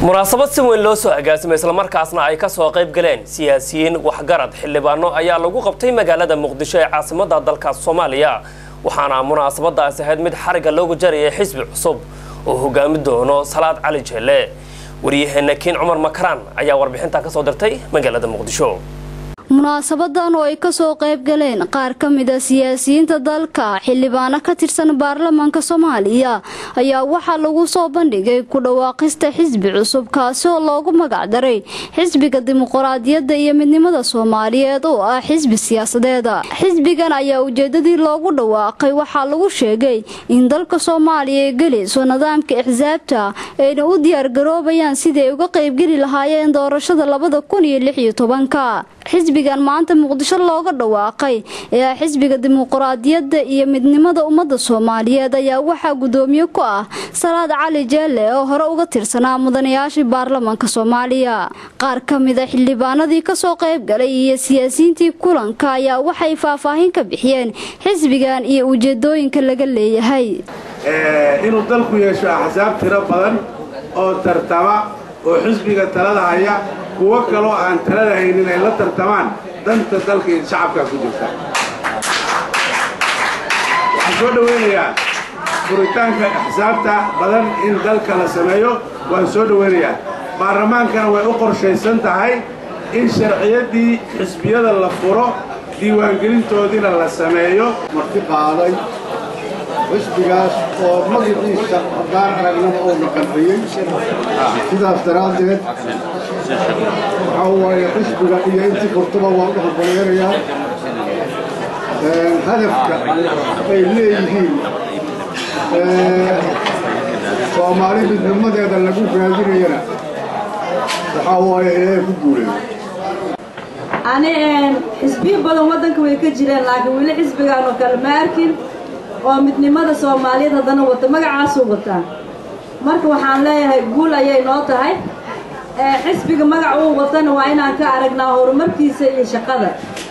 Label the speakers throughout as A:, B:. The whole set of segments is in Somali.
A: munaasabad si weyn loo soo agaasimay islamarkaasna ay ka soo qayb galeen siyaasiyiin waxgarad xildhibaano ayaa lagu qabtay magaalada muqdisho ee caasimada dalka soomaaliya waxaana munaasabadaasi ahayd mid xariga loogu jarayay xisbi cusub oo hogaami doono salaad cali jeelle waryaheena kiin cumar makaraan ayaa warbixinta ka soo dirtay magaalada muqdisho
B: munaasabadan oo ay kasoo qayb galeen qaar ka mid a siyaasiyiinta dalka xildhibaano ka tirsan baarlamaanka soomaaliya ayaa waxaa lagu soo bandhigay ku dhawaaqista xisbi cusub kaasi oo loogu magacdaray xisbiga dimuqraadiyadda iyo midnimada soomaaliyeed oo ah xisbi siyaasadeeda xisbigan ayaa ujeedadii loogu dhawaaqay waxaa lagu sheegay in dalka soomaaliya ay gelayso nidaamka axsaabta ayna u diyaargaroobayaan sidii ay uga qaybgeli lahaayeen doorashada labada kun iyo lix iyo tobanka xisbigan maanta muqdisho looga dhawaaqay ee ah xisbiga dimuqraadiyadda iyo midnimada ummadda soomaaliyeed ayaa waxaa guddoomiye ku ah salaad cali jeelle oo hore uga tirsanaa mudanayaashii baarlamaanka soomaaliya qaar ka mid a xildhibaanadii kasoo qayb galay iyo siyaasiyiintii kulanka ayaa waxay faahfaahin ka bixiyeen xisbigan iyo ujeedooyinka laga leeyahay
C: inuu dalku yeesho axsaab tiro badan oo tartama oo xisbiga talada haya kuwo kaloo aan talada haynin ay la tartamaan danta dalka iyo shacabkaa ku jirta waxaan soo dhowaynayaa furitaanka axsaabta badan in dalka la sameeyo waan soo dhowaynayaa baarlamaankana way u qorshaysan tahay in sharciyaddii xisbiyada la furo diiwaangelintoodiina la sameeyo
D: marti qaaday xisbigaas oo magaciisa haddaan aragnaba uuna qanciyey sidaas daraaddeed waxaa waaye xisbiga iyo intii furtaba waan u hambaleynayaa hadafka ay leeyihiin soomaali midnimadeeda lagu raadinayana waxaa waaye ilaahay ku guuleeyo
E: ani xisbiyo badan waddanka way ka jireen laakiin weli xisbigaan oo kale ma arkin oo midnimada soomaaliyeed haddana wata magacaasuu wataa marka waxaan leeyahay guul ayay noo tahay xisbiga magac uu watana waa inaan ka aragnaa horumarkiisa iyo shaqada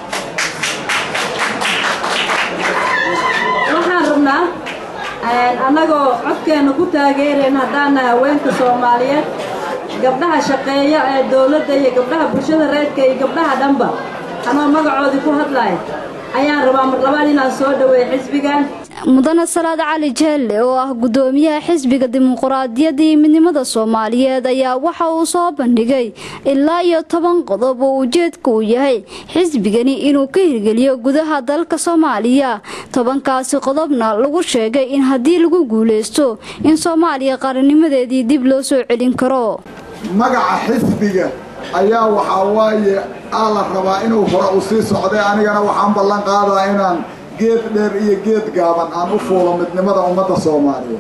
E: waxaan rabnaa annagoo codkeenna ku taageerayna haddaan nahay haweenka soomaaliyeed gabdhaha shaqeeya ee dowladda iyo gabdhaha bulshada reedka iyo gabdhaha dhanba anoo magacoodii ku hadlaya ayaan rabaa mar labaad inaan soo dhaweeyo xisbigan
B: mudane salaad cali jeelle oo ah guddoomiyaha xisbiga dimuqraadiyadda iyo midnimada soomaaliyeed ayaa waxa uu soo bandhigay ilaa iyo toban qodob oo ujeedka uu yahay xisbigani inuu ka hirgeliyo gudaha dalka soomaaliya tobankaasi qodobna lagu sheegay in haddii lagu guulaysto in soomaaliya qarannimadeedii dib loo soo celin karo
D: magaca xisbiga ayaa waxaa waaye aa la rabaa inuu hore u sii socday anigana waxaan ballan qaadaa inaan geed dheer iyo geed gaaban aan u fuulo midnimada ummadda soomaaliyeed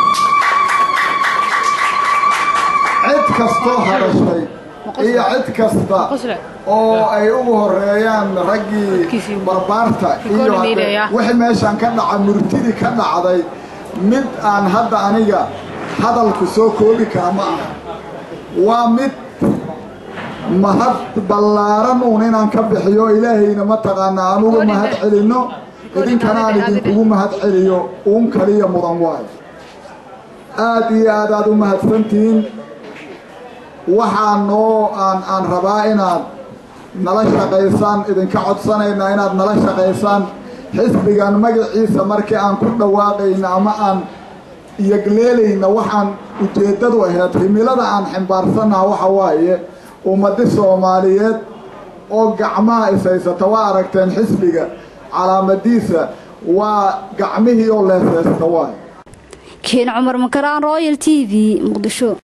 D: cid kastoo hadashay iyo cid kasta oo ay ugu horeeyaan raggii barbaarta iyo wixii meeshaan ka dhaca murtidii ka dhacday mid aan hadda aniga hadalku soo koobi kara ma aha waa mid mahad ballaaran uun inaan ka bixiyo ilaahayna mataqaanaa aan uga mahad celinno idinkana aan idinkugu mahad celiyo uun kaliya mudan waayo aad iyo aad aad u mahadsantihiin waxaa noo aan aan rabaa inaad nala shaqaysaan idinka codsanaynaa inaad nala shaqaysaan xisbigan magaciisa markii aan ku dhawaaqayna ama aan iyogleelayna waxaan ujeeddadu ahayd himilada aan ximbaarsannaha waxa waaye ummadi soomaaliyeed oo gacmaha ishaysata waa aragteen xisbiga calaamadiisa waa gacmihii oo leeseysta waay
B: kiin cumar makaraan royal t v muqdisho